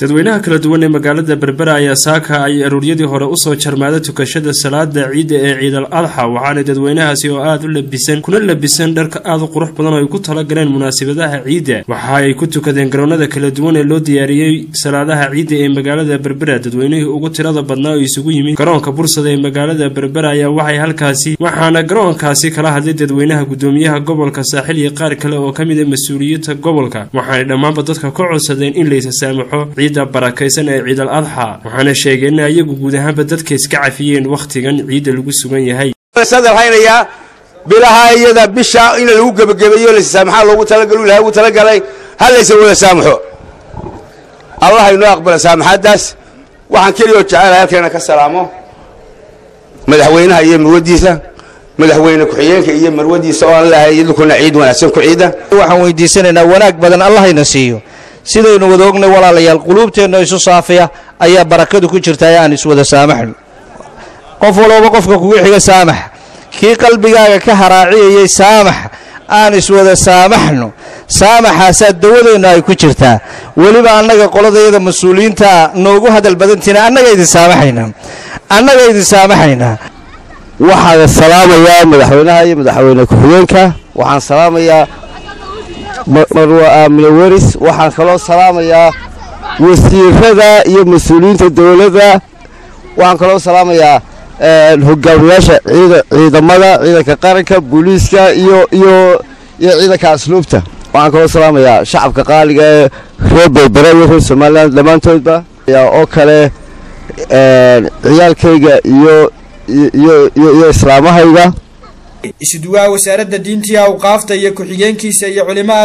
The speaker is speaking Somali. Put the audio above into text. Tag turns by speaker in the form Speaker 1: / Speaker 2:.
Speaker 1: dadweynaha kala duwan ee magaalada berbera ayaa saaka ay aruuryadii hore usoo jarmaada tukashada salaada ciidda ee ciidal adxa waxaana dadweynahaasi oo aada u labisan kuna labisan dharka aada u qurux badan oo ay ku talagaleen munaasabadaha ciidda waxa ay ku tukadeen garoonada kala duwan ee loo diyaariyey salaadaha ciidda ee magaalada berbera dadweynihii ugu tirada badnaa oo isugu yimid garoonka bursada ee magaalada berbera ayaa waxay halkaasi waxaana garoonkaasi kala hadlay dadweynaha gudoomiyaha gobolka saaxil iyo qaar kale oo ka mid a mas-uuliyiinta gobolka waxaanay dhammaanba dadka ka codsadeen in laysa saamaxo ciidda barakaysan ee ciidal adxa waxaana sheegeen in ayagu guud ahaanba dadka iska cafiyeen wakhtigan ciidda lagu sugan yahay
Speaker 2: haynayaa bilaha iyada bisha in lagu gebagabeeyo lasaamaxaa loogu talagalo ilahay ugu talagalay ha laysa wada saamaxo allah inoo aqbala saamaxaaddaas waxaan keliyoo jecelahay halkeena ka salaamo madaxweynaha iyo marwadiisa madaxweyne ku-xigeenka iyo marwadiisa oo aan lahay idinkuna ciid wanaagsan ku ciida
Speaker 3: waxaan weydiisanaynaa wanaag badan allahayna siiyo sidaynu wada ognay walaalayaal quluubteenna isu saafiya ayaa barakadu ku jirta ee aan iswada saamaxno qof walooba qofka kugu xiga saamax kii qalbigaaga ka haraaciyayay saamax aan iswada saamaxno saamaxaasaa dawadeennu ay ku jirtaa weliba annaga qoladayada mas-uuliyiintaa noogu hadal badantiina annaga idin saamaxaynaa annaga idin saamaxaynaa
Speaker 4: waxaan salaamayaa madaxweynaha iyo madaxweyne ku-xigeenka waxaan salaamayaa marwa aamine weris waxaan kaloo salaamayaa wasiirada iyo mas-uuliyiinta dowladda waxaan kaloo salaamayaa hogaamiyaasha ciidamada ciidanka qaranka booliiska iyo iyo iyo ciidanka asluubta waxaan kaloo salaamayaa shacabka qaaliga ee reer berbera iyo reer somalilan dhammaantoodba oo kale ciyaalkayga iyo iyo islaamahayga
Speaker 5: isuduwaha wasaaradda diintii awqaafta iyo ku-xigeenkiisa iyo culimaa